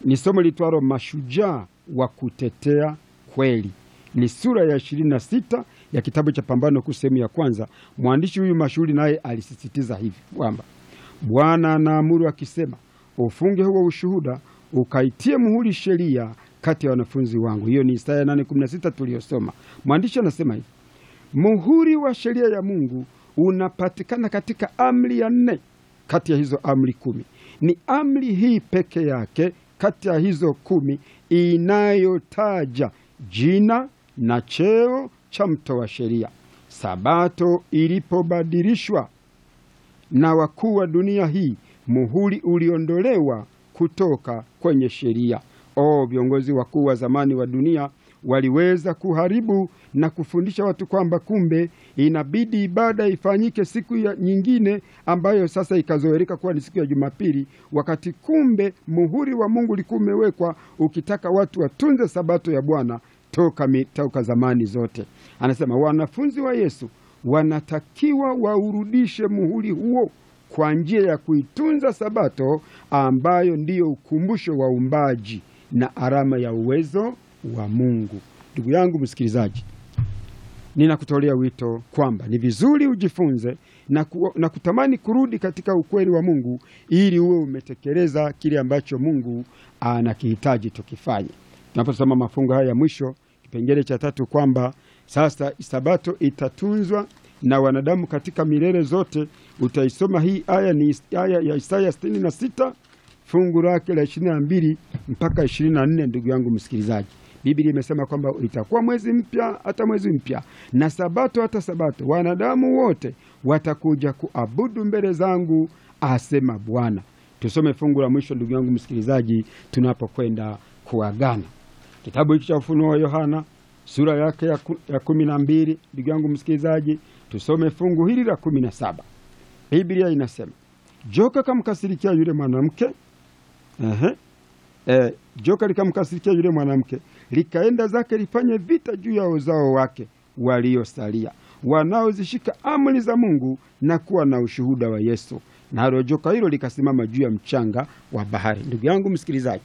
ni somo litwalo mashujaa wa kutetea kweli. Ni sura ya ishirini na sita ya kitabu cha Pambano Kuu sehemu ya kwanza. Mwandishi huyu mashuhuri naye alisisitiza hivi kwamba Bwana anaamuru akisema, ufunge huo ushuhuda ukaitie muhuri sheria kati ya wanafunzi wangu. Hiyo ni Isaya 8:16 tuliyosoma. Mwandishi anasema hivi, muhuri wa sheria ya Mungu unapatikana katika amri ya nne kati ya hizo amri kumi. Ni amri hii peke yake kati ya hizo kumi inayotaja jina na cheo cha mtoa sheria. Sabato ilipobadilishwa na wakuu wa dunia hii, muhuri uliondolewa kutoka kwenye sheria. O, viongozi wakuu wa zamani wa dunia waliweza kuharibu na kufundisha watu kwamba kumbe inabidi ibada ifanyike siku ya nyingine ambayo sasa ikazoeleka kuwa ni siku ya Jumapili, wakati kumbe muhuri wa Mungu ulikuwa umewekwa ukitaka watu watunze sabato ya Bwana toka, mi- toka zamani zote. Anasema wanafunzi wa Yesu wanatakiwa waurudishe muhuri huo kwa njia ya kuitunza sabato ambayo ndiyo ukumbusho wa uumbaji na alama ya uwezo wa Mungu. Ndugu yangu msikilizaji, ninakutolea wito kwamba ni vizuri ujifunze na, ku, na kutamani kurudi katika ukweli wa Mungu ili uwe umetekeleza kile ambacho Mungu anakihitaji tukifanye. Tunaposoma mafungo haya ya mwisho, kipengele cha tatu, kwamba sasa sabato itatunzwa na wanadamu katika milele zote. Utaisoma hii aya, ni aya ya Isaya 66 fungu lake la 22 mpaka 24. Ndugu yangu msikilizaji, Biblia imesema kwamba itakuwa mwezi mpya hata mwezi mpya na sabato hata sabato, wanadamu wote watakuja kuabudu mbele zangu, asema Bwana. Tusome fungu la mwisho, ndugu yangu msikilizaji, tunapokwenda kuagana. Kitabu hiki cha Ufunuo wa Yohana sura yake ya, ku, ya kumi na mbili. Ndugu yangu msikilizaji, tusome fungu hili la kumi na saba. Biblia inasema joka kamkasirikia yule mwanamke Ehe. E, joka likamkasirikia yule mwanamke likaenda zake lifanye vita juu ya uzao wake waliosalia wanaozishika amri za Mungu na kuwa na ushuhuda wa Yesu. Nalo joka hilo likasimama juu ya mchanga wa bahari. Ndugu yangu msikilizaji,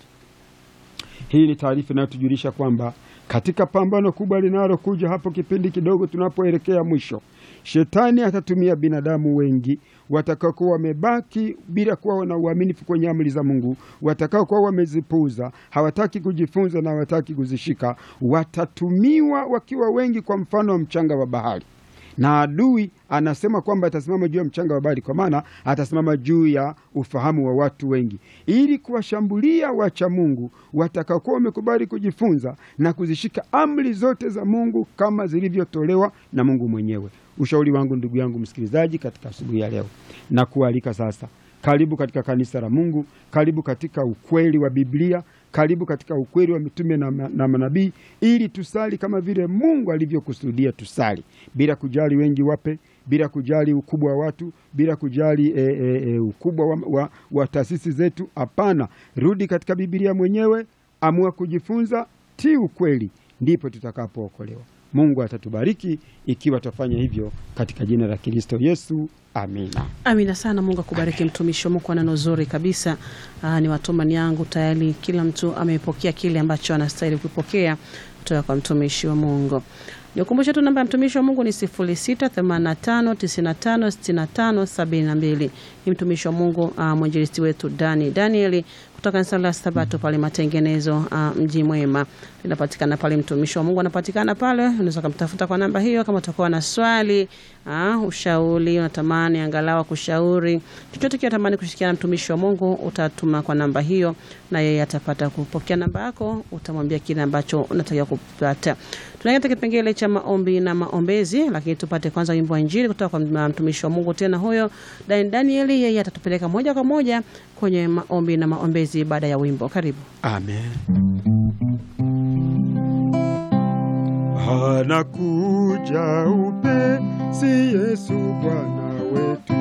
hii ni taarifa inayotujulisha kwamba katika pambano kubwa linalokuja hapo kipindi kidogo tunapoelekea mwisho, shetani atatumia binadamu wengi watakaokuwa wamebaki bila kuwa na uaminifu kwenye amri za Mungu, watakaokuwa wamezipuuza, hawataki kujifunza na hawataki kuzishika, watatumiwa wakiwa wengi, kwa mfano wa mchanga wa bahari na adui anasema kwamba atasimama juu ya mchanga wa bahari, kwa maana atasimama juu ya ufahamu wa watu wengi, ili kuwashambulia wacha Mungu watakaokuwa wamekubali kujifunza na kuzishika amri zote za Mungu kama zilivyotolewa na Mungu mwenyewe. Ushauri wangu ndugu yangu msikilizaji, katika asubuhi ya leo na kualika sasa, karibu katika kanisa la Mungu, karibu katika ukweli wa Biblia, karibu katika ukweli wa mitume na, na manabii, ili tusali kama vile Mungu alivyokusudia tusali, bila kujali wengi wape, bila kujali ukubwa wa watu, bila kujali e, e, e, ukubwa wa, wa, wa taasisi zetu. Hapana, rudi katika Biblia mwenyewe, amua kujifunza, tii ukweli, ndipo tutakapookolewa. Mungu atatubariki ikiwa tutafanya hivyo katika jina la Kristo Yesu, amina. Amina sana. Mungu akubariki mtumishi wa Mungu, neno zuri kabisa. Aa, ni watumani yangu tayari, kila mtu amepokea kile ambacho anastahili kupokea kutoka kwa mtumishi wa Mungu. Nikumbushe tu namba ya mtumishi wa Mungu ni 0685956572. Ni mtumishi wa Mungu uh, mwinjilisti wetu Dani Danieli kutoka kanisa la Sabato pale Matengenezo, uh, mji mwema, linapatikana pale. Mtumishi wa Mungu anapatikana pale, unaweza kumtafuta kwa namba hiyo kama utakuwa na swali uh, ushauri, unatamani angalau kushauri chochote kile, unatamani kushirikiana na mtumishi wa Mungu, utatuma kwa namba hiyo na yeye atapata kupokea namba yako, utamwambia kile ambacho unatakiwa kupata. Tunaenda kipengele cha maombi na maombezi, lakini tupate kwanza wimbo wa Injili kutoka kwa mtumishi wa Mungu tena huyo Dan Danieli. Yeye atatupeleka moja kwa moja kwenye maombi na maombezi baada ya wimbo. Karibu. Amen. Anakuja upesi Yesu Bwana wetu.